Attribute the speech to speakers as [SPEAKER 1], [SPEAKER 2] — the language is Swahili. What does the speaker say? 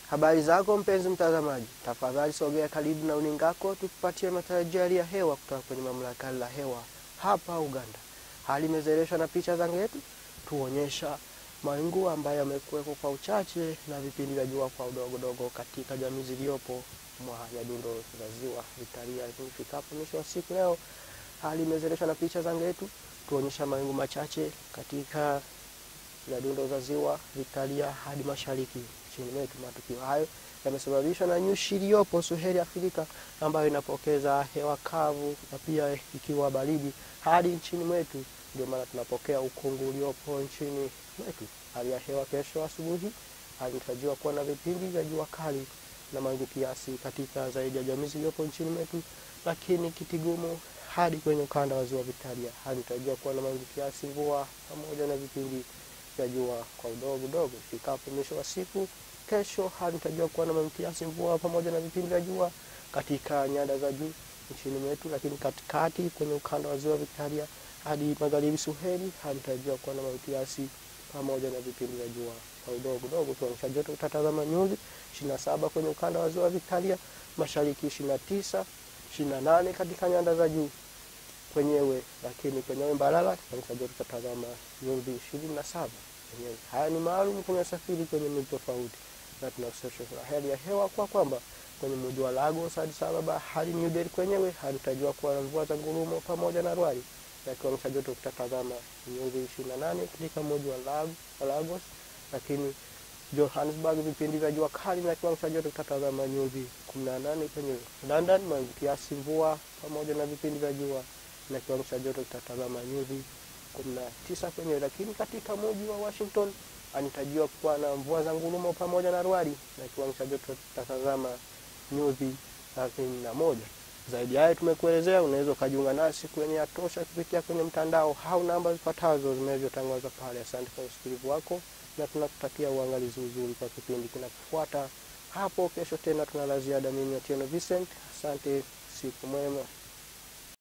[SPEAKER 1] Habari zako mpenzi mtazamaji, tafadhali sogea karibu na uningako tukupatie matarajio ya hewa kutoka kwenye mamlaka la hewa hapa Uganda. Hali imezereshwa na picha za yetu tuonyesha mawingu ambayo yamekuweko kwa uchache na vipindi vya jua kwa udogodogo katika jamii ziliyopo mwa Nyadundo za Ziwa Victoria. Lakini ifikapo mwisho wa siku leo, hali imezereshwa na picha za yetu tuonyesha mawingu machache katika Nyadundo za Ziwa Victoria hadi mashariki nchini mwetu. Matukio hayo yamesababishwa na nyushi iliyopo Suheli Afrika ambayo inapokeza hewa kavu na pia ikiwa baridi hadi nchini mwetu. Ndio maana tunapokea ukungu uliopo nchini mwetu. Hali ya hewa kesho asubuhi inatarajiwa kuwa na vipindi vya jua kali na mawingu kiasi katika zaidi ya jamii zilizopo nchini mwetu, lakini kitigumu hadi kwenye ukanda wa ziwa Victoria hali inatarajiwa kuwa na mawingu kiasi, mvua pamoja na vipindi vya jua kwa udogo dogo. Ifikapo mwisho wa siku kesho, hali inatarajiwa kuwa na mawingu kiasi, mvua pamoja na vipindi vya jua katika nyanda za juu nchini mwetu, lakini katikati kwenye ukanda wa ziwa Victoria hadi magharibi Suheli hali inatarajiwa kuwa na mawingu kiasi pamoja na vipindi vya jua kwa udogo dogo. Kiwango cha joto utatazama nyuzi ishirini na saba kwenye ukanda wa ziwa Victoria, mashariki ishirini na tisa ishirini na nane katika nyanda za juu kwenyewe, lakini kwenyewe Mbalala kiwango cha joto utatazama nyuzi ishirini na saba kwenyewe. Haya ni maalum kwenye usafiri kwenye miji tofauti, na tunasesha hali ya hewa kwa kwamba kwenye mji wa Lagos, Addis Ababa hadi New Delhi kwenyewe hali inatarajiwa kuwa na mvua za ngurumo pamoja na rwali na kiwango cha joto kitatazama nyuzi ishirini na nane katika mji wa Lagos, lakini Johannesburg vipindi vya jua kali na kiwango cha joto kitatazama nyuzi kumi na nane kwenye London mawingu kiasi, mvua pamoja na vipindi vya jua na kiwango cha joto kitatazama nyuzi kumi na tisa kwenyewe, lakini katika mji wa Washington anatarajiwa kuwa na mvua za ngurumo pamoja na rwali na kiwango cha joto kitatazama nyuzi thelathini na moja. Zaidi hayo tumekuelezea, unaweza ukajiunga nasi kwenye Yatosha kupitia kwenye mtandao au namba zifuatazo zinavyotangazwa pale. Asante kwa usikilivu wako na tunakutakia uangalizi mzuri kwa kipindi kinachofuata hapo kesho. Tena tuna la ziada. Mimi Atieno Vincent, asante, siku mwema.